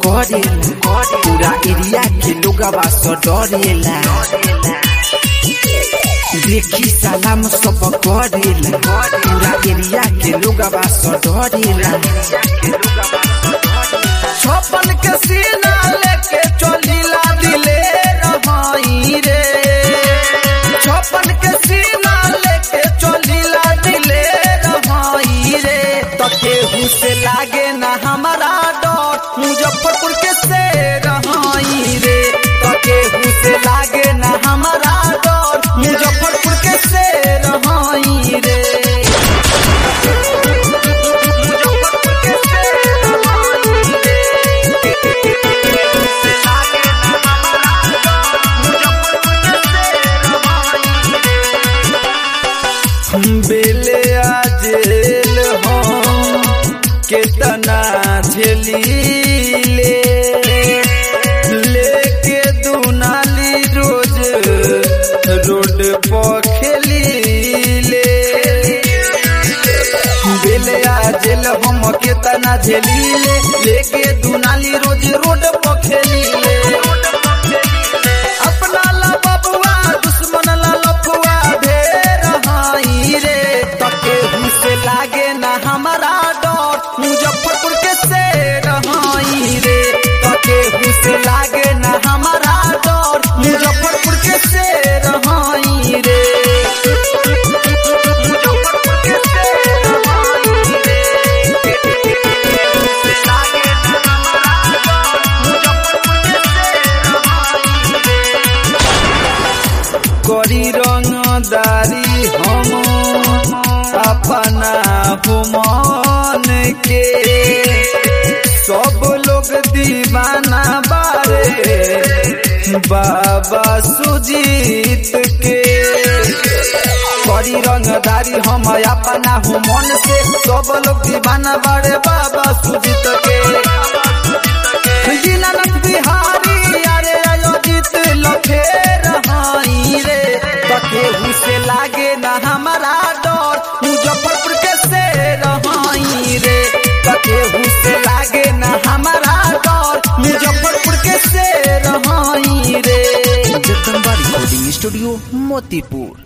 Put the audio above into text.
करेला पूरा एरिया के लोगवा स डरेला देखी सलाम सब करेला पूरा एरिया के लोगवा स डरेला छपन के सीना लेके चलीला दिले रहाई रे छपन के सीना लेके चलीला दिले रहाई रे तो केहू से लागे ना हमारा डर मुजफ्फरपुर के से रहाई रे तो केहू से लागे ना हमारा डर मुजफ्फरपुर के से रहाई रे मुजफ्फरपुर के से रहाई रे लागे ना हमारा डर मुजफ्फरपुर के से रहाई बेले आजेल हम केतना झेलीले लेके दुनाली रोज रोड पर खेलीले बेले आजेल हम केतना झेलीले लेके दुनाली रोज रोड पर खेलीले अपना ला बबुआ दुश्मन ला लफुआ ढेर हाई रे तके से लागे ना हमारा डर मुजफ्फरपुर के से रहाई रे तके से लागे ना हमारा डर मुजफ्फरपुर के से रहाई रे मुजफ्फरपुर के से रहाई रे लागे ना हमारा डर मुजफ्फरपुर के से रहाई रे करी रंगदारी हम अपना हुमान के सब लोग दीवाना बारे बाबा सुजीत के करी रंगदारी हम अपना हुमान से सब लोग दीवाना बारे बाबा सुजीत के दीनानाथ बिहारी अरे अयोजित लखे रहाई रे तकेहू से लागे ना हमारा डर मुजफ्फरपुर के से रहाई रे तकेहू से लागे ना हमारा डर मुजफ्फरपुर के से रहाई रे जगदम्बा रिकॉर्डिंग स्टूडियो मोतीपुर